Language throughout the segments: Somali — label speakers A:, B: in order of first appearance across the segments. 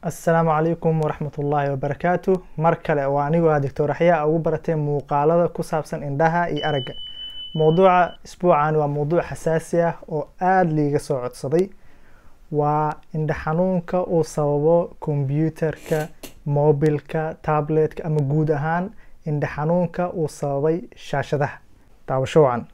A: assalaamu calaykum waraxmat ullaahi wabarakaatu mar kale waa anigoo ah doctor axyaa ugu baratay muuqaalada ku saabsan indhaha iyo aragga mowduuca isbuucan waa mowduuc xasaasi ah oo aada liiga soo codsaday waa indha xanuunka uu sababo kombyuutarka mobilka tabletka ama guud ahaan indha xanuunka uu sababay shaashadaha daawasho wacan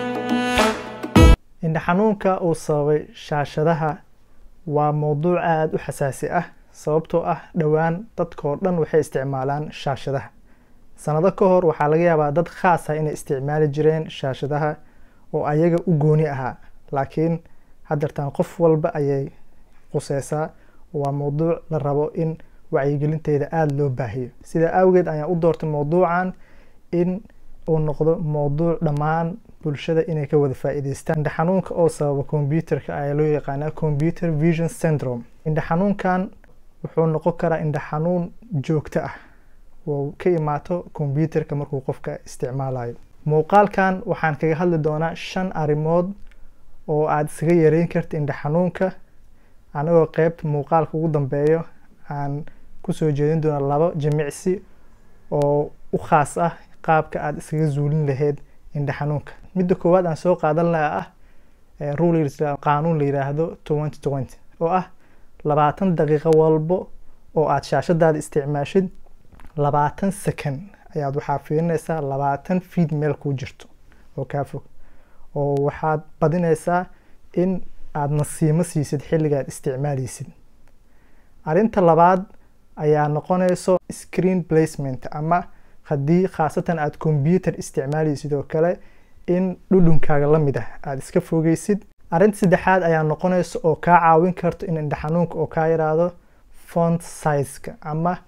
A: indha xanuunka uu sababay shaashadaha waa mowduuc aada u xasaasi ah sababtoo ah dhowaan dadkao dhan waxay isticmaalaan shaashadaha sanado ka hor waxaa laga yaabaa dad khaas ah inay isticmaali jireen shaashadaha oo ayaga u gooni ahaa laakiin haddeertaan qof walba ayay quseysaa waa mowduuc la rabo in wacyigelinteeda aada loo baahiyo sidaa awgeed ayaan u doortay mowduucan in uu noqdo mowduuc dhammaan bulshada inay ka wada faa-iideystaan indha xanuunka oo sababa combyuterka ayaa loo yaqaanaa computer vision syndrome indha xanuunkan wuxuu noqon karaa indha xanuun joogto ah oo ka imaato combyuterka markuu qofka isticmaalayo muuqaalkan waxaan kaga hadli doonaa shan arrimood oo aada isaga yareyn karta indha xanuunka anagoo qeybta muuqaalka ugu dambeeyo aan kusoo jeedin doona laba jimicsi oo u khaas ah qaabka aada iskaga zuulin lahayd indha xanuunka midda koowaad aan soo qaadan laha ah rule qaanuun la yiraahdo twenty twenty oo ah labaatan daqiiqo walbo oo aada shaashadaada isticmaashid labaatan second ayaad waxaa fiirinaysaa labaatan feed meel kuu jirto oo kaa fog oo waxaad badinaysaa in aada nasiimo siisid xilliga aad isticmaaleysid arrinta labaad ayaa noqonayso screen placement ama haddii khaasatan aada combyuter isticmaaleysid oo kale in dhudhunkaaga la mid ah aada iska fogeysid arrinta saddexaad ayaa noqonaysa oo kaa caawin karto in indha xanuunka oo kaa yiraahdo font sizeka ama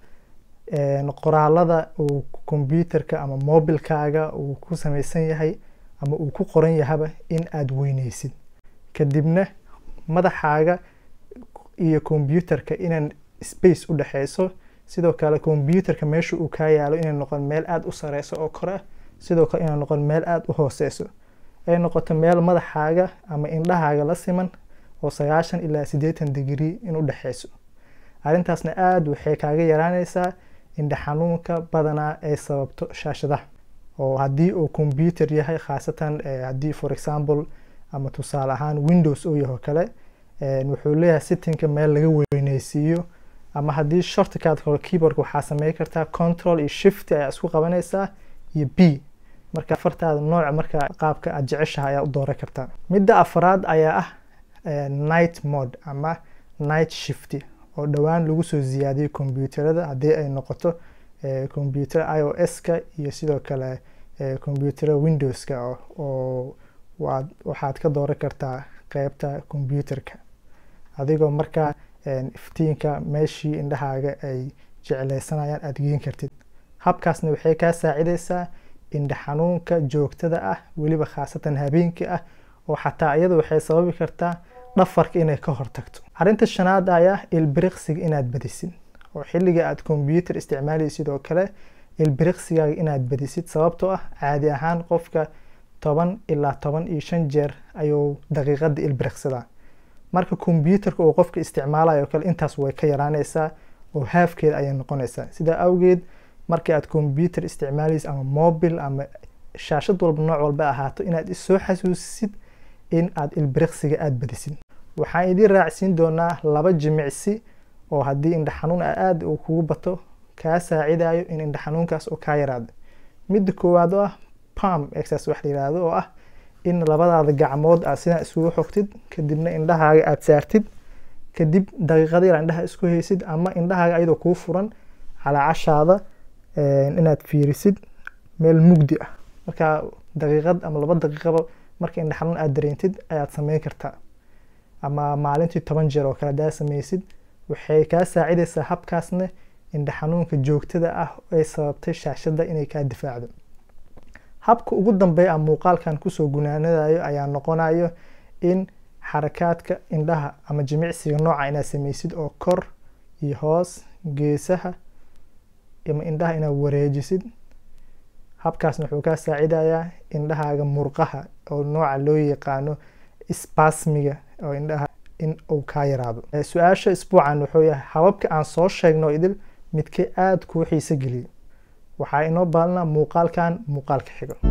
A: qoraalada uu combyuterka ama mobilkaaga uu ku sameysan yahay ama uu ku qoran yahaba in aada weyneysid kadibna madaxaaga iyo combyuterka inaan space u dhexeyso sidoo kale combyuterka meesha uu kaa yaalo inay noqon meel aada u sareyso oo kore ah sidoo kale inay noqon meel aada u hooseyso ay noqoto meel madaxaaga ama indhahaaga la siman oo sagaashan ilaa siddeetan digrii in u dhexeyso arrintaasna aada waxay kaaga yaraaneysaa indha xanuunka badanaa ay sababto shaashadaha oo haddii uu combyuter yahay khaasatan haddii for example ama tusaale ahaan windows uu yaho kale wuxuu leeyahay sittinka meel laga weyneysiiyo ama haddii shortcad hore keyboardka waxaa samey kartaa control iyo shift ayaa isku qabanaysaa iyo b marka afartaada nooc marka qaabka aada jeceshaha ayaa u dooran kartaa midda afraad ayaa ah night mode ama night shift oo dhowaan lagu soo ziyaadiyey combyuterada haddii ay noqoto combyuter i o s-ka iyo sidoo kale combyutera windowska oo waad waxaad ka dooran kartaa qeybta combyuterka adigoo markaa iftiinka meeshii indhahaaga ay jecleysanayaan aada geen kartid habkaasna waxay kaa saacideysaa indha xanuunka joogtada ah weliba khaasatan habeenkii ah oo xataa iyada waxay sababi kartaa dhafarka inay ka hortagto arrinta shanaad ayaa ilbiriqsiga inaad badisid oo xilliga aada combyuter isticmaaleysid oo kale ilbiriqsigaaga inaad badisid sababtoo ah caadi ahaan qofka toban ilaa toban iyo shan jeer ayuu daqiiqada ilbiriqsadaa marka combyuterka uu qofka isticmaalayo kale intaas way ka yaraaneysaa oo haafkeeda ayay noqonaysaa sidaa awgeed markii aada combyuter isticmaaleysid ama mobil ama shaashad walba nooc walba ahaato inaad isoo xasuusisid in aada ilbiriqsiga aada badisid waxaan idiin raacsiin doonaa laba jimicsi oo haddii indha xanuun aada uu kugu bato kaa saacidayo in indha xanuunkaas oo kaa yaraado midda koowaad oo ah palm exercise wax la yihahdo oo ah in labadaada gacmood aad sidaa isugu xogtid kadibna indhahaaga aada saartid kadib daqiiqada yar indhaha isku haysid ama indhahaaga ayadoo kuu furan calaacashaada inaad fiirisid meel mugdi ah markaa daqiiqad ama laba daqiiqaba marka indha xanuun aada dareentid ayaad sameyn kartaa ama maalintii toban jeer oo kale haddaad sameysid waxay kaa saacideysaa habkaasna indha xanuunka joogtada ah ay sababtay shaashada inay kaa difaacdo habka ugu dambeeya aan muuqaalkan kusoo gunaanadayo ayaa noqonayo in xarakaadka indhaha ama jimicsiga nooca inaad sameysid oo kor iyo hoos geesaha ama indhaha inaad wareejisid habkaasna wuxuu kaa saacidayaa indhahaaga murqaha oo nooca loo yaqaano spasmiga oo indhaha in uu kaa yaraado su-aasha isbuucan wuxuu yahay hababka aan soo sheegno idil midkee aada kuu xiise geliyay waxaa inoo baalinaa muuqaalkan muuqaalka xigo